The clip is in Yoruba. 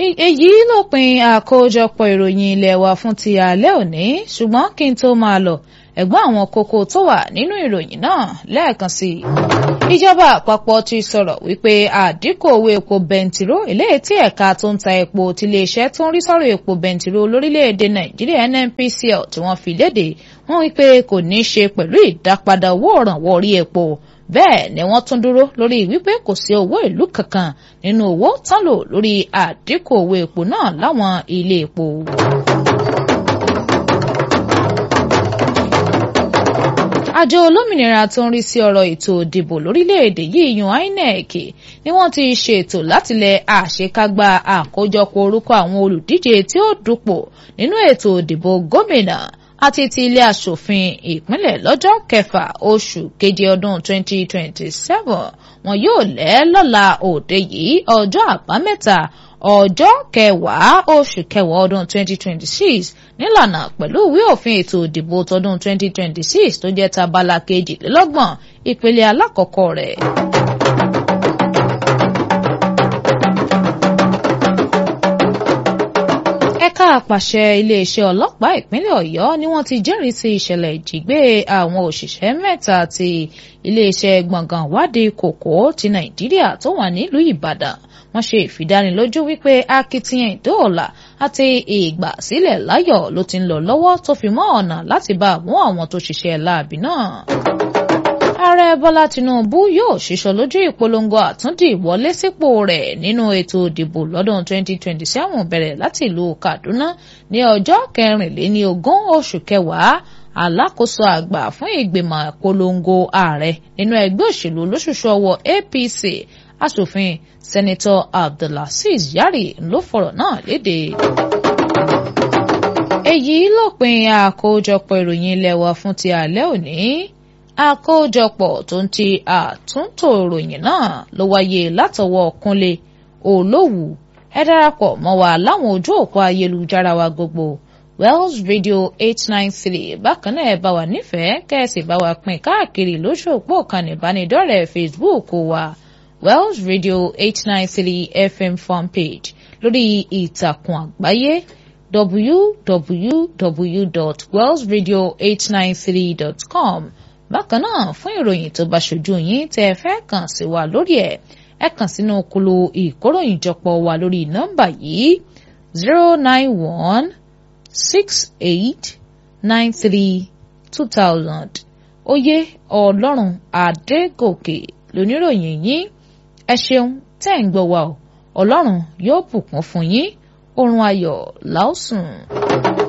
èyí lópin àkójọpọ̀ ìròyìn ilé wa fún ti alẹ́ òní ṣùgbọ́n kí n tó máa lọ ẹ̀gbọ́n àwọn kókó tó wà nínú ìròyìn náà lẹ́ẹ̀kan sí i. ìjọba àpapọ̀ ti sọ̀rọ̀ wípé àdínkù owó epo bẹntiró eléyìí tí ẹ̀ka tó ń ta epo tiléeṣẹ́ tó ń rí sọ̀rọ̀ epo bẹntiró lórílẹ̀‐èdè nàìjíríà nnpcl tí wọ́n fi léde wọ́n wípé kò ní í ṣe pẹ̀lú ìdápadà owó òrànwọ́ orí epo bẹ́ẹ̀ ni wọ́n tún dúró lórí wípé kò sí owó ìlú kankan nínú owó tán lò lórí àdínkù owó epo náà láwọn ilé epo. àjọ olómìnira tó ń rí sí ọ̀rọ̀ ètò ìdìbò lórílẹ̀‐èdè yìí yan INEC ni wọ́n ti ṣètò láti lẹ àṣekágbá àkójọpọ̀ orúkọ àwọn olùdíje tí ó dupò nínú ètò ìdìbò gómìnà àti ti ilé aṣòfin ìpínlẹ̀ lọ́jọ́ kẹfà oṣù keje ọdún 2027 wọn yóò lẹ̀ lọ́la òde yìí ọjọ́ àbámẹ́ta ọjọ́ kẹwàá oṣù kẹwàá ọdún 2026 nílànà pẹ̀lú ìwé òfin ètò ìdìbò tọdún 2026 tó jẹ́ tabala kejìlélọ́gbọ̀n ìpele alákọ̀ọ́kọ́ rẹ̀. ẹ̀ka àpàṣẹ iléeṣẹ́ ọlọ́pàá ìpínlẹ̀ ọ̀yọ́ ni wọ́n ti jẹ́rìí sí ìṣẹ̀lẹ̀ ìjígbé àwọn òṣìṣẹ́ mẹ́ta ti iléeṣẹ́ gbọ̀ngàn wádìí kòkó ti nàìjíríà tó wà nílùú ìbàdàn wọ́n ṣe ìfidánilójú wípé akitiyan ìdóòlà àti ìgbàsílẹ̀ láyọ̀ ló ti ń lọ lọ́wọ́ tó fi mọ́ ọ̀nà láti bá mú àwọn tó ṣiṣẹ́ láabi náà ààrẹ bọ́lá tinubu yóò ṣiṣọ́ lójú ìpolongo àtúndì ìwọlé sípò rẹ̀ nínú ètò ìdìbò lọ́dún 2027 bẹ̀rẹ̀ láti ìlú kaduna ní ọjọ́ kẹrìnléní ogún oṣù kẹwàá alákòóso àgbà fún ìgbìmọ̀ ìpolongo ààrẹ nínú ẹgbẹ́ òṣèlú olóṣùṣù ọwọ́ apc asòfin sẹ́nitọ́ abdulaziz yari ló fọ̀rọ̀ náà léde. èyí lópin àkójọpọ̀ ìròyìn ilé wa fún ti alẹ́ òní àkójọpọ̀ tó ń ti àtúntò ìròyìn náà ló wáyé látọwọ́ kúnlé olówù ẹ darapọ̀ mọ́ wa láwọn ojú òpó ayélujára wa gbogbo wells radio eight nine three bákan náà ẹ bá wa nífẹ̀ẹ́ kẹ́ẹ̀sì bá wa pín káàkiri lójú òpó ìkànnì ìbánidọ́rẹ̀ẹ́ facebook wa wells radio eight nine three fm fanpage lórí ìtàkùn àgbáyé www.wellsradio893.com bákan náà fún ìròyìn tó bá ṣojú yín tẹ́ ẹ fẹ́ kàn sí wa lórí ẹ̀ ẹ kàn sínú kulu ìkóròyìnjọpọ̀ wa lórí nọ́mbà yìí zero nine one six eight nine three two thousand oyè ọlọ́run adégòkè lóníròyìn yín ẹ ṣeun tẹ́ ń gbọ́ wa o ọlọ́run yóò bùkún fún yín oorun ayọ̀ láòsùn.